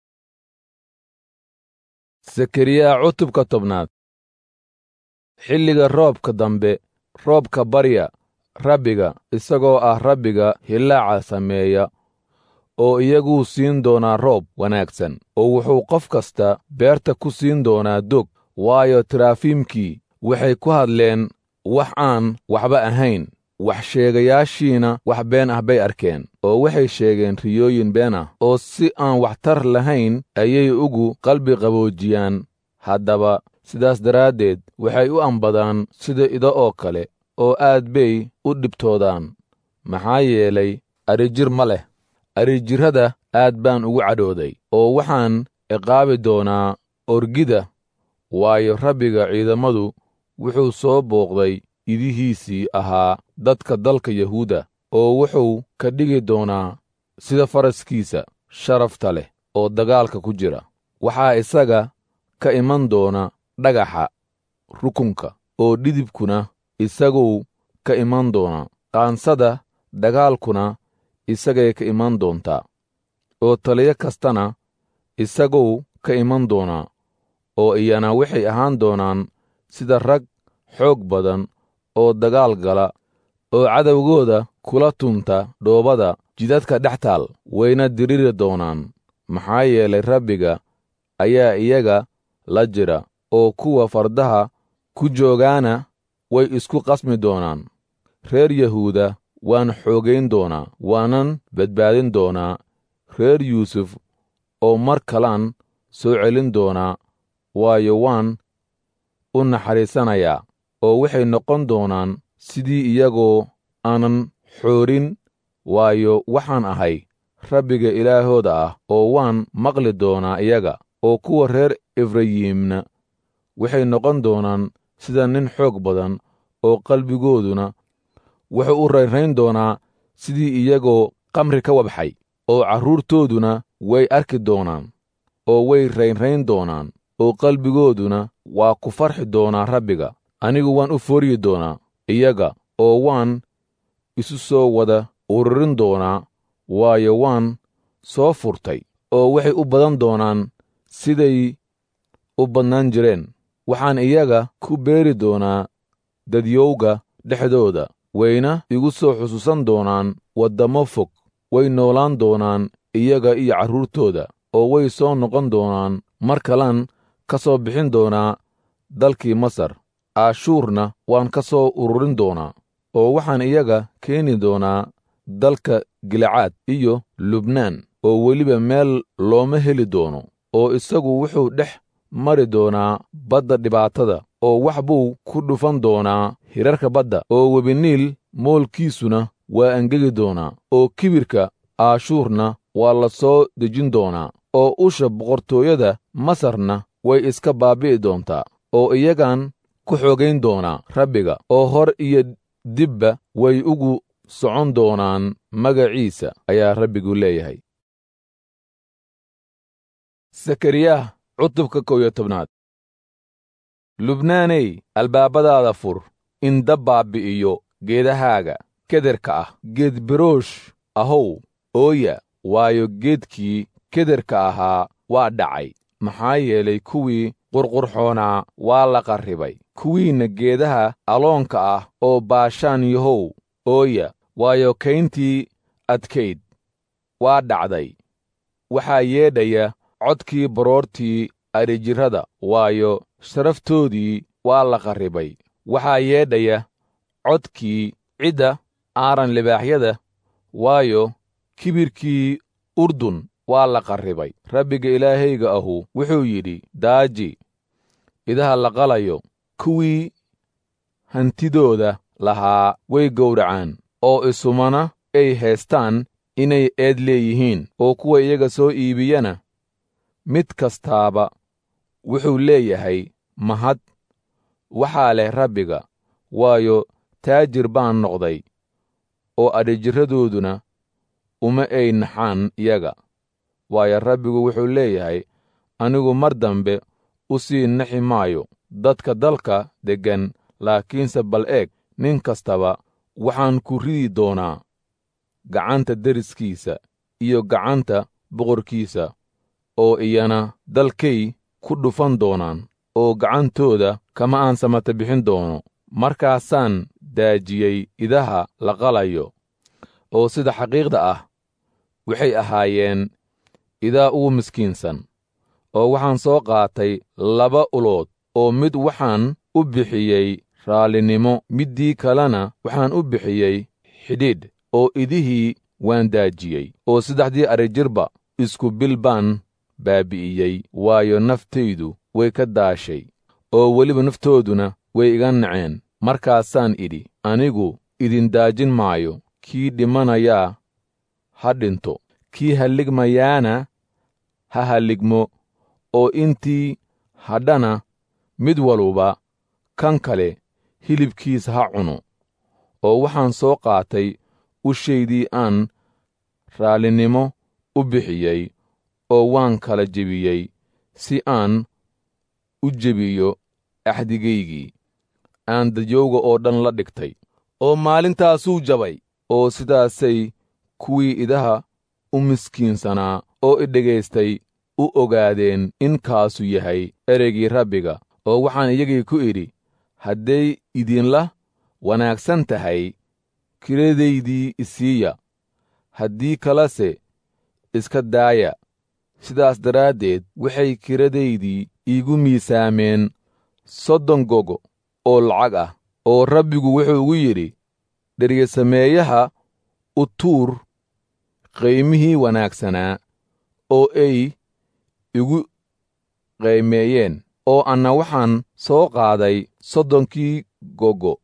zakariyaa cutubka tobnaad xilliga roobka dambe roobka barya rabbiga isagoo ah rabbiga hillaaca sameeya oo iyaguu siin doonaa roob wanaagsan oo wuxuu qof kasta beerta ku siin doonaa dog waayo taraafiimkii waxay ku hadleen wax aan waxba ahayn wax sheegayaashiina wax been ah bay arkeen oo waxay sheegeen riyooyin been ah oo si aan waxtar lahayn ayay ugu qalbi qaboojiyaan haddaba sidaas daraaddeed waxay u ambadaan sida ido oo kale oo aad bay u dhibtoodaan maxaa yeelay adrijir ma leh adrijirrada aad baan ugu cadhooday oo waxaan ciqaabi doonaa orgida waayo rabbiga ciidammadu wuxuu soo booqday idihiisii ahaa dadka dalka yahuuda oo wuxuu ka dhigi doonaa sida faraskiisa sharafta leh oo dagaalka ku jira waxaa isaga ka iman doona dhagaxa rukunka oo dhidibkuna isaguu ka iman doonaa qaansada dagaalkuna isagay ka iman doontaa oo taliyo kastana isaguu ka iman doonaa oo iyana waxay ahaan doonaan sida rag xoog badan oo dagaal gala oo cadowgooda kula tunta dhoobada jidadka dhex taal wayna diriri doonaan maxaa yeelay rabbiga ayaa iyaga la jira oo kuwa fardaha ku joogaana way isku qasmi doonaan reer yahuuda waan xoogayn doonaa waanan badbaadin doonaa reer yuusuf oo mar kalaan soo celin doonaa waayo waan u naxariisanayaa oo waxay noqon doonaan sidii iyagoo aanan xoorin waayo waxaan ahay rabbiga ilaahooda ah oo waan maqli doonaa iyaga oo kuwa reer efrayiimna waxay noqon doonaan sida nin xoog badan oo qalbigooduna wuxuu u raynrayn doonaa sidii iyagoo qamri ka wabxay oo carruurtooduna way arki doonaan oo way raynrayn doonaan oo qalbigooduna waa ku farxi doonaa rabbiga anigu waan u fooryi doonaa iyaga oo waan isu soo wada ururin doonaa waayo waan soo furtay oo waxay u badan doonaan siday u badnaan jireen waxaan iyaga ku beeri doonaa dadyowga dhexdooda wayna igu soo xusuusan doonaan waddammo fog way noolaan doonaan iyaga iyo carruurtooda oo way soo noqon doonaan mar kalan ka soo bixin doonaa dalkii masar aashuurna waan ka soo ururin doonaa oo waxaan iyaga keeni doonaa dalka gilacaad iyo lubnaan oo weliba meel looma heli doono oo isagu wuxuu dhex mari doonaa badda dhibaatada oo wax buu ku dhufan doonaa hirarka badda oo webiniil moolkiisuna waa angegi doonaa oo kibirka aashuurna waa la soo dejin doonaa oo usha boqortooyada masarna way iska baabi'i doontaa oo iyagaan ku xoogayn doonaa rabbiga oo hor iyo dibba way ugu socon doonaan magaciisa ayaa rabbigu leeyahay sakariyah cutubka kow iyo tobnaad lubnaaney albaabadaada fur in dab baabbi'iyo geedahaaga kederka ah geed biroosh ahow ooya waayo geedkii kederka ahaa waa dhacay maxaa yeelay kuwii qurqurxoonaa waa la qarribay kuwiinna geedaha aloonka ah oo baashaan yahow ooya waayo kayntii adkayd waa dhacday waxaa yeedhaya codkii baroortii adhijirrada waayo sharaftoodii waa la qarribay waxaa yeedhaya codkii cidda aaran libaaxyada waayo kibirkii urdun waa la qarribay rabbiga ilaahayga ahu wuxuu yidhi daaji idaha la qalayo kuwii hantidooda lahaa way gowracaan oo isumana ay haystaan inay eed leeyihiin oo kuwa iyaga soo iibiyana mid kastaaba wuxuu leeyahay mahad waxaa leh rabbiga waayo taajir baan noqday oo adhijirradooduna uma ay naxaan iyaga waayo rabbigu wuxuu leeyahay anigu mar dambe u sii naxi maayo dadka dalka deggan laakiinse bal eeg nin kastaba waxaan ku ridi doonaa gacanta deriskiisa iyo gacanta boqorkiisa oo iyana dalkay ku dhufan doonaan oo gacantooda kama aan samata bixin doono markaasaan daajiyey idaha la qalayo oo sida xaqiiqda ah waxay ahaayeen idaa ugu miskiinsan oo waxaan soo qaatay laba ulood oo mid waxaan u bixiyey raallinimo middii kalena waxaan u bixiyey xidhiidh oo idihii waan daajiyey oo saddexdii arrijirba isku bil baan baabi'iyey waayo naftaydu way ka daashay oo weliba naftooduna way iga naceen markaasaan idhi anigu idin daajin maayo kii dhimanayaa ha dhinto kii halligmayaana ha halligmo oo intii hadhana mid waluba kan kale hilibkiisa ha cuno oo waxaan soo qaatay ushaydii aan raallinimo u bixiyey oo waan kala jebiyey si aan u jebiyo axdigaygii aan dadyowga oo dhan la dhigtay oo maalintaasuu jabay oo sidaasay kuwii idaha u miskiinsanaa oo i dhegaystay u ogaadeen in kaasu yahay ereygii rabbiga oo waxaan iyagii ku idhi hadday idinla wanaagsan tahay kiradaydii isiiya haddii kalese iska daaya sidaas daraaddeed waxay kiradaydii iigu miisaameen soddon gogo oo lacag ah oo rabbigu wuxuu ugu yidhi dheryesameeyaha u tuur qaymihii wanaagsanaa oo ay igu qaymeeyeen oo anna waxaan soo qaaday soddonkii gogo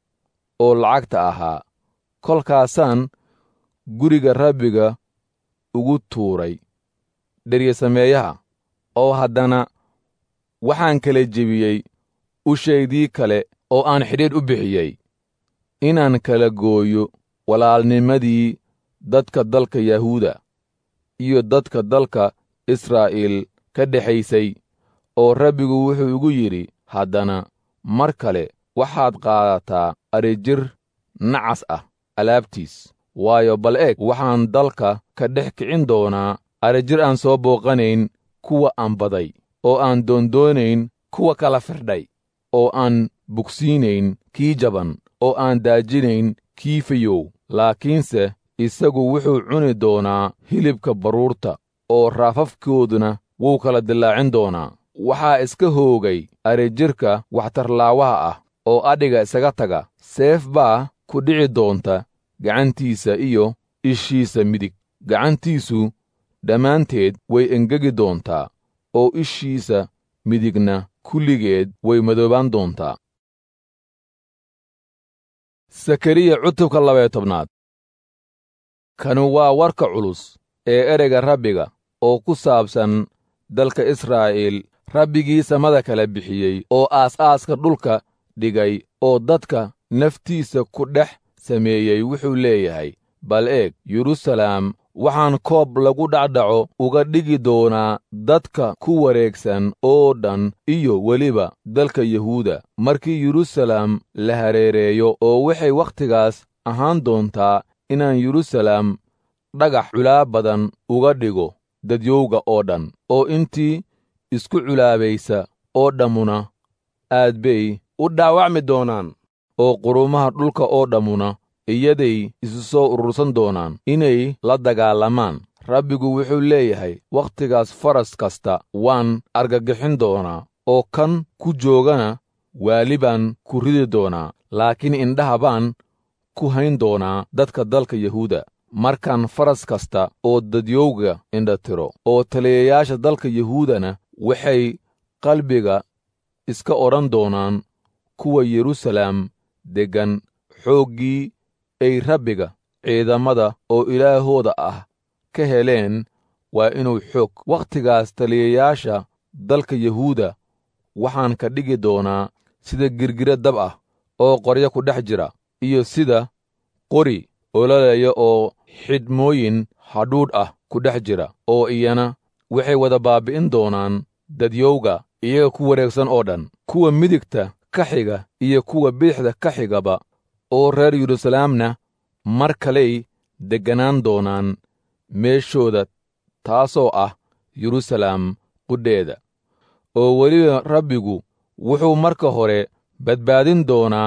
oo lacagta ahaa kolkaasaan guriga rabbiga ugu tuuray dheryesameeyaha oo haddana waxaan kala jebiyey ushaydii kale oo aan xidhiidh u bixiyey inaan kala gooyo walaalnimadii dadka dalka yahuuda iyo dadka dalka israa'iil ka dhexaysay oo rabbigu wuxuu igu yidhi haddana mar kale waxaad qaadataa arijir nacas ah alaabtiis waayo bal eeg waxaan dalka ka dhex kicin doonaa arijir aan soo booqanayn kuwa aan baday oo aan doondoonayn kuwa kala firdhay oo aan bugsiinayn kii jaban oo aan daajinayn kii fayow laakiinse isagu wuxuu cuni doonaa hilibka baruurta oo raafafkooduna wuu kala dillaacin doonaa waxaa iska hoogay arijirka waxtarlaawaha ah oo adhiga isaga taga seef baa ku dhici doonta gacantiisa iyo ishiisa midig gacantiisu dhammaanteed way engegi doontaa oo ishiisa midigna kulligeed way madoobaan doontaa sakariya cutubka labaya tobnaad kanu waa warka culus ee ereyga rabbiga oo ku saabsan dalka israa'iil rabbigii samada kala bixiyey oo aas-aaska dhulka dhigay oo dadka naftiisa ku dhex sameeyey wuxuu leeyahay bal eeg yeruusalaam waxaan koob lagu dhacdhaco uga dhigi doonaa dadka ku wareegsan oo dhan iyo weliba dalka yahuuda markii yeruusalaam la hareereeyo oo waxay wakhtigaas ahaan doontaa inaan yeruusalaam dhagax culaa badan uga dhigo dadyowga oo dhan oo intii isku culaabaysa oo dhammuna aad bay u dhaawacmi doonaan oo qurumaha dhulka oo dhammuna iyaday isu soo urursan doonaan inay la dagaalamaan rabbigu wuxuu leeyahay wakhtigaas faras kasta waan argagixin doonaa oo kan ku joogana waali baan ku ridi doonaa laakiin indhaha baan ku hayn doonaa dadka dalka yahuuda markaan faras kasta oo dadyowga indhatiro oo taliyayaasha dalka yahuudana waxay qalbiga iska odhan doonaan kuwa yeruusalaam deggan xooggii ay rabbiga ciidamada oo ilaahooda ah ka heleen waa inuu xoog wakhtigaas taliyayaasha dalka yahuuda waxaan ka dhigi doonaa sida girgira dab ah oo qoryo ku dhex jira iyo sida qori ololaya oo xidhmooyin hadhuudh ah ku dhex jira oo iyana waxay wada baabbi'in doonaan dadyowga iyaga ku wareegsan oo dhan kuwa midigta ka xiga iyo kuwa bidixda ka xigaba oo reer yeruusalaamna mar kaley degganaan doonaan meeshooda taasoo ah yeruusalaam qudheeda oo weliba rabbigu wuxuu marka hore badbaadin doonaa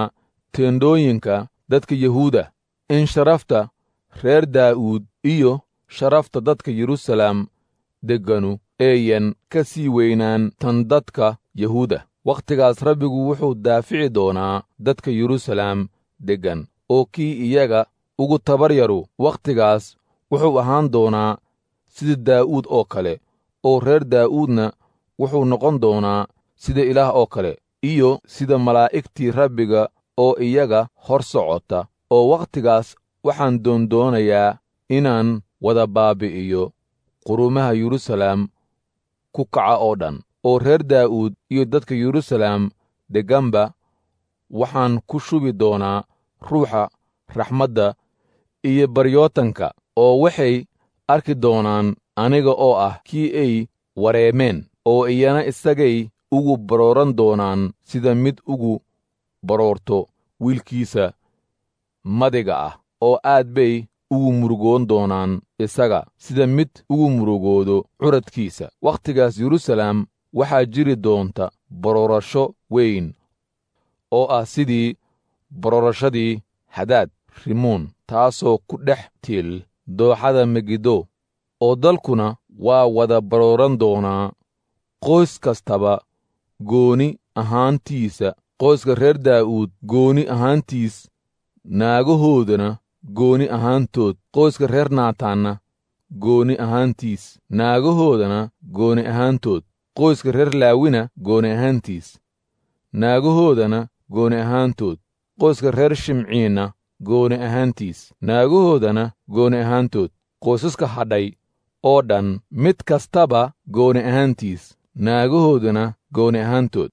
teendhooyinka dadka yuhuuda in sharafta reer daa'uud iyo sharafta dadka yeruusalaam degganu eeyan ka sii weynaan tan dadka yahuuda wakhtigaas rabbigu wuxuu daafici doonaa dadka yeruusalaam deggan oo kii iyaga ugu tabar yaru wakhtigaas wuxuu ahaan doonaa sida daa'uud oo kale oo reer daa'uudna wuxuu noqon doonaa sida ilaah oo kale iyo sida malaa'igtii rabbiga oo iyaga hor socota oo wakhtigaas waxaan doondoonayaa inaan wada baabi'iyo qurumaha yeruusalaam ku kaca oo dhan oo reer daa'uud iyo dadka yeruusalaam degganba waxaan ku shubi doonaa ruuxa raxmadda iyo baryootanka oo waxay arki doonaan aniga oo ah kii ay wareemeen oo iyana isagay ugu barooran doonaan sida mid ugu baroorto wiilkiisa madiga ah oo aad bay ugu murugoon doonaan isaga sida mid ugu murugoodo curadkiisa wakhtigaas yeruusalaam waxaa jiri doonta baroorasho weyn oo ah sidii baroorashadii hadaad rimoon taasoo ku dhex tiil dooxada megiddo oo dalkuna waa wada barooran doonaa qoys kastaba gooni ahaantiisa qoyska reer daa'uud gooni ahaantiis naagahoodana gooni ahaantood qoyska reer naataanna gooni ahaantiis naagahoodana gooni ahaantood qoyska reer laawina gooni ahaantiis naagahoodana gooni ahaantood qoyska reer shimciinna gooni ahaantiis naagahoodana gooni ahaantood qoysaska hadhay oo dhan mid kastaba gooni ahaantiis naagahoodana gooni ahaantood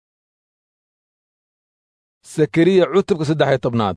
sakariya cutubka saddex iyo tobnaad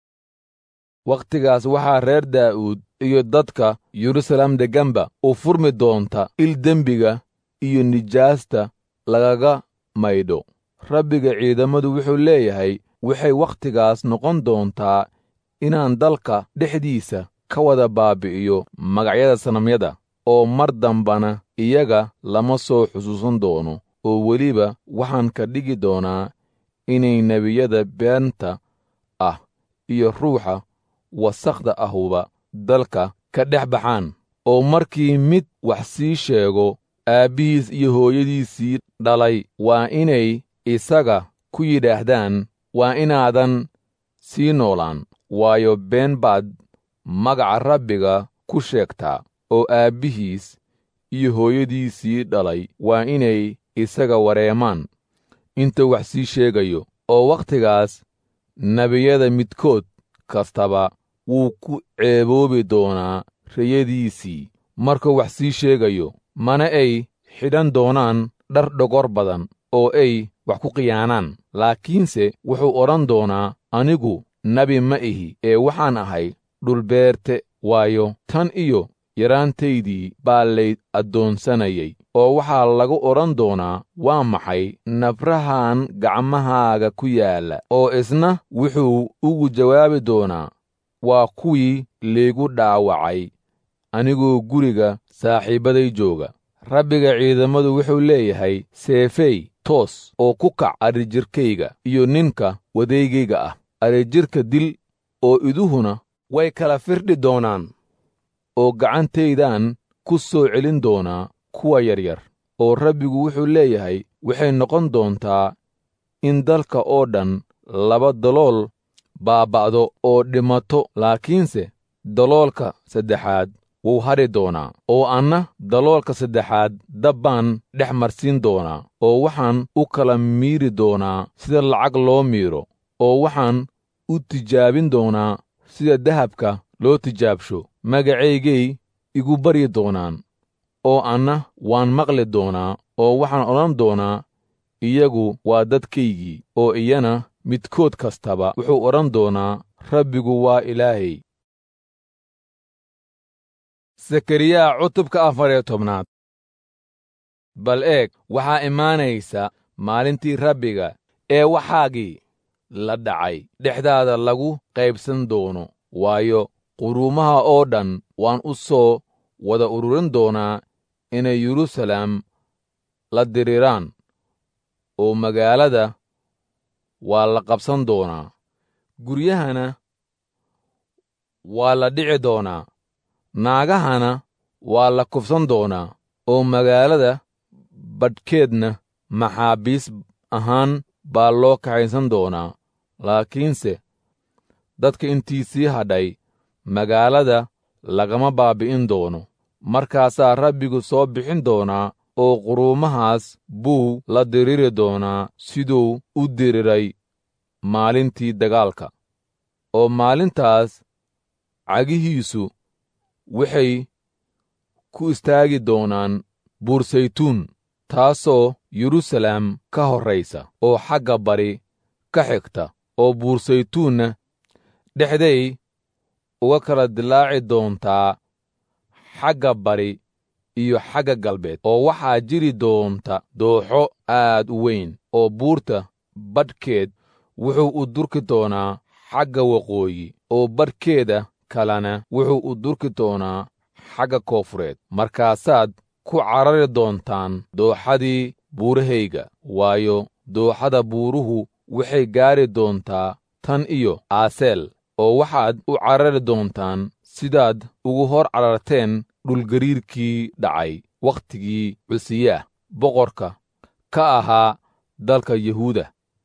wakhtigaas waxaa reer daa'uud iyo dadka yeruusalaam degganba u furmi doonta il dembiga iyo nijaasta lagaga maydho rabbiga ciidammadu wuxuu leeyahay waxay wakhtigaas noqon doontaa inaan dalka dhexdiisa ka wada baabi'iyo magacyada sanamyada oo mar dambana iyaga lama soo xusuusan doono oo weliba waxaan ka dhigi doonaa inay nebiyada beenta ah iyo ruuxa wasakhda ahuba dalka ka dhex baxaan oo markii mid wax sii sheego aabbihiis iyo hooyadiisii dhalay waa inay isaga ku yidhaahdaan waa inaadan sii noolaan waayo been baad magaca rabbiga ku sheegtaa oo aabbihiis iyo hooyadiisii dhalay waa inay isaga wareemaan intuu wax sii sheegayo oo wakhtigaas nebiyada midkood kastaba wuu ku ceeboobi doonaa rayadiisii markuu wax sii sheegayo mana ay xidhan doonaan dhar dhogor badan oo ay wax ku khiyaanaan laakiinse wuxuu odhan doonaa anigu nebi ma ihi ee waxaan ahay dhulbeerte waayo tan iyo yaraantaydii baa lay addoonsanayay oo waxaa lagu odhan doonaa waa maxay nabrahan gacmahaaga ku yaalla oo isna wuxuu ugu jawaabi doonaa waa kuwii laygu dhaawacay anigoo guriga saaxiibbaday jooga rabbiga ciidammadu wuxuu leeyahay seefey toos oo ku kac adrijirkayga iyo ninka wadeygayga ah adrijirka dil oo iduhuna way kala firdhi doonaan oo gacantaydaan ku soo celin doonaa kuwa yaryar oo rabbigu wuxuu leeyahay waxay noqon doontaa in dalka oo dhan laba dalool baaba'do oo dhimato laakiinse daloolka saddexaad wuu hadhi doonaa oo anna daloolka saddexaad dab baan dhex marsiin doonaa oo waxaan u kala miiri doonaa sida lacag loo miiro oo waxaan u tijaabin doonaa sida dahabka loo tijaabsho magacaygay igu baryi doonaan oo anna waan maqli doonaa oo waxaan odhan doonaa iyagu waa dadkaygii oo iyana midkood kastaba wuxuu odhan doonaa rabbigu waa ilaahay sakariyaa cutubka afar iyo tobnaad bal eeg waxaa imaanaysa maalintii rabbiga ee waxaagii la dhacay dhexdaada lagu qaybsan doono waayo quruumaha oo dhan waan u soo wada ururin doonaa inay yeruusalaam la diriraan oo magaalada waa la qabsan doonaa guryahana waa la dhici doonaa naagahana waa la kufsan doonaa oo magaalada badhkeedna maxaabiis ahaan baa loo kaxaysan doonaa laakiinse dadka intiisii hadhay magaalada lagama baabbi'in doono markaasaa rabbigu soo bixin doonaa oo quruumahaas buu la diriri doonaa siduu u diriray maalintii dagaalka oo maalintaas cagihiisu waxay ku istaagi doonaan buursaytuun taasoo yeruusaleem ka horraysa oo xagga bari ka xigta oo buursaytuunna dhexday uga kala dilaaci doontaa xagga bari iyo xagga galbeed oo waxaa jiri doonta dooxo aad u weyn oo buurta badhkeed wuxuu u durki doonaa xagga waqooyi oo badhkeeda kalena wuxuu u durki doonaa xagga koofureed markaasaad ku carari doontaan dooxadii buurahayga waayo dooxada buuruhu waxay gaari doontaa tan iyo aaseel oo waxaad u carari doontaan sidaad ugu hor cararteen dhulgariirkii dhacay wakhtigii cusiyaah boqorka ka ahaa dalka yuhuuda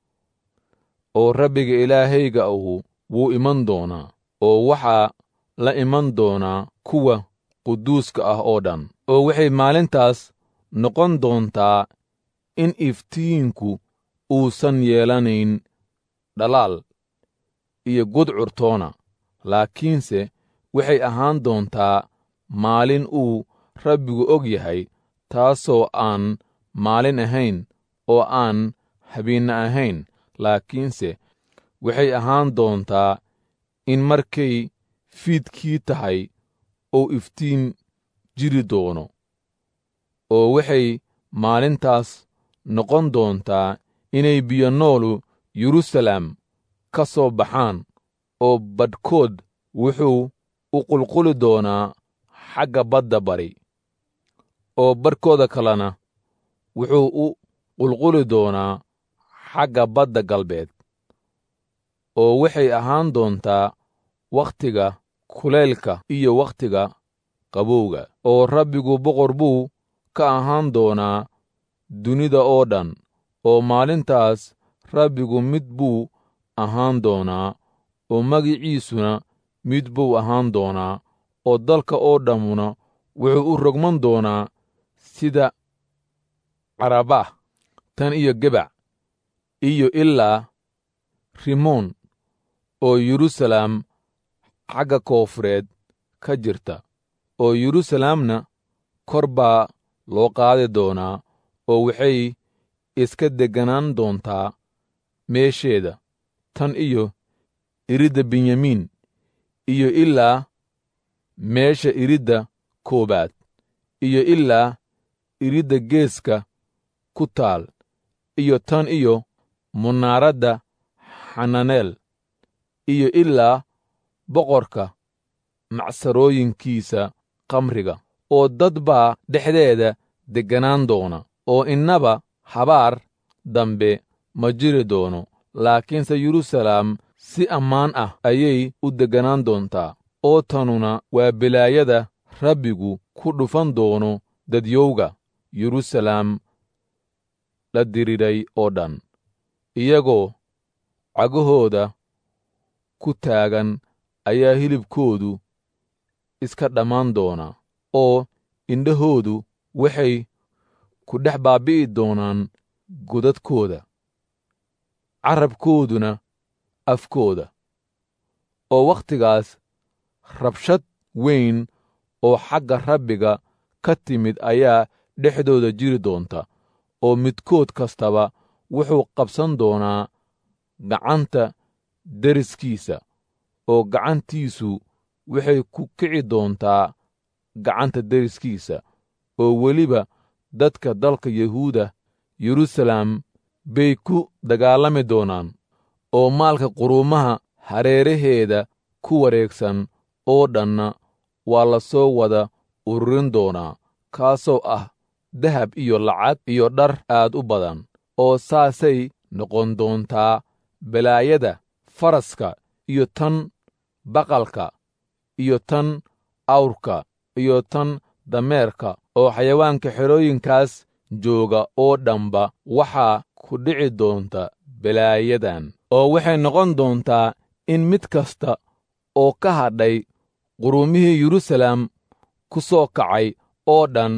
oo rabbiga ilaahayga ahu wuu iman doonaa oo waxaa la iman doonaa kuwa quduuska ah oo dhan oo waxay maalintaas noqon doontaa in iftiinku uusan yeelanayn dhalaal iyo gudcurtoona laakiinse waxay ahaan doontaa maalin uu rabbigu og yahay taasoo aan maalin ahayn oo aan habiinna ahayn laakiinse waxay ahaan doontaa in markay fiidkii tahay uu iftiin jiri doono oo waxay maalintaas noqon doontaa inay biyo noolu yeruusaleem ka soo baxaan oo badhkood wuxuu u qulquli doonaa xagga badda bari oo badhkooda kalena wuxuu u qulquli doonaa xagga badda galbeed oo waxay ahaan doontaa wakhtiga kulaylka iyo wakhtiga qabowga oo rabbigu boqor buu ka ahaan doonaa dunida oo dhan oo maalintaas rabbigu mid buu ahaan doonaa oo magiciisuna mid buu ahaan doonaa oo dalka oo dhammuna wuxuu u rogman doonaa sida carabah tan iyo gebac iyo ilaa rimoon oo yeruusaleem xagga koofureed ka jirta oo yeruusaleemna kor baa loo qaadi doonaa oo waxay iska degganaan doontaa meesheeda tan iyo iridda benyamiin iyo ilaa meesha iridda koowaad iyo ilaa iridda geeska ku taal iyo tan iyo munaaradda xananeel iyo ilaa boqorka macsarooyinkiisa kamriga oo dad baa dhexdeeda degganaan doona oo innaba habaar dambe ma jiri doono laakiinse yeruusaleem si ammaan ah ayay u degganaan doontaa oo tanuna waa bilaayada rabbigu ku dhufan doono dadyowga yeruusaleem la diriiray oo dhan iyagoo cagahooda ku taagan ayaa hilibkoodu iska dhammaan doona oo indhahoodu waxay ku dhex baabbi'i doonaan godadkooda carabkooduna afkooda oo wakhtigaas rabshad weyn oo xagga rabbiga ka timid ayaa dhexdooda jiri doonta oo midkood kastaba wuxuu qabsan doonaa gacanta deriskiisa oo gacantiisu waxay ku kici doontaa gacanta deriskiisa oo weliba dadka dalka yuhuuda yeruusaleem bay ku dagaalami doonaan oo maalka quruumaha hareeraheeda ku wareegsan oo dhanna waa la soo wada ururin doonaa kaasoo ah dahab iyo lacag iyo dhar aad u badan oo saasay noqon doontaa balaayada faraska iyo tan baqalka iyo tan awrka iyo tan dameerka oo xayawaanka xerooyinkaas jooga oo dhanba waxaa ku dhici doonta balaayadan oo waxay noqon doontaa in mid kasta oo ka hadhay qurumihii yeruusaalem ku soo kacay oo dhan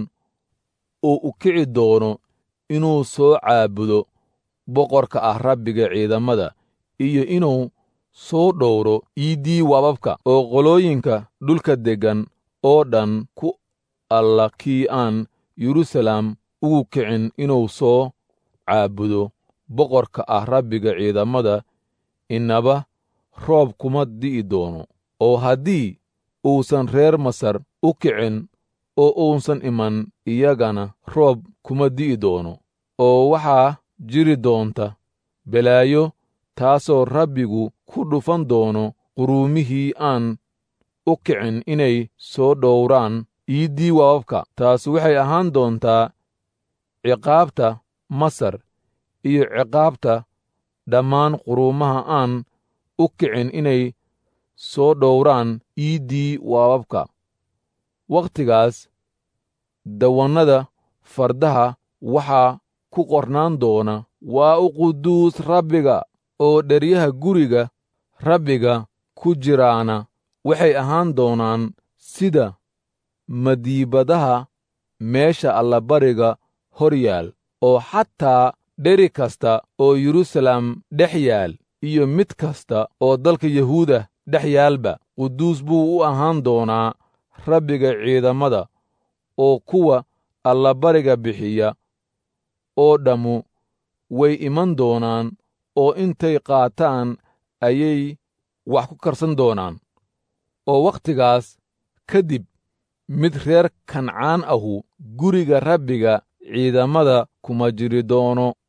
uu u kici doono inuu soo caabudo boqorka ah rabbiga ciidamada iyo inuu soo dhowro iiddii waababka oo qolooyinka dhulka deggan oo dhan ku alla kii aan yeruusaalem ugu kicin inuu soo caabudo boqorka ah rabbiga ciidamada innaba roob kuma di'i doono oo haddii uusan reer masar u kicin oo uusan iman iyagana roob kuma di'i doono oo waxaa jiri doonta balaayo taasoo rabbigu ku dhufan doono quruumihii aan u kicin inay soo dhowraan iiddii waababka taas waxay ahaan doontaa ciqaabta masar iyo ciqaabta dhammaan quruumaha aan u kicin inay soo dhowraan iiddii waababka wakhtigaas dawannada fardaha waxaa ku qornaan doona waa u quduus rabbiga oo dheryaha guriga rabbiga ku jiraana waxay ahaan doonaan sida madiibadaha meesha allabariga hor yaal oo xataa dheri kasta oo yeruusaalem dhex yaal iyo mid kasta oo dalka yahuuda dhex yaalba quduus buu u ahaan doonaa rabbiga ciidamada oo kuwa allabariga bixiya oo dhammu way iman doonaan oo intay qaataan ayay wax ku karsan doonaan oo wakhtigaas ka dib mid reer kancaan ahu guriga rabbiga ciidamada kuma jiri doono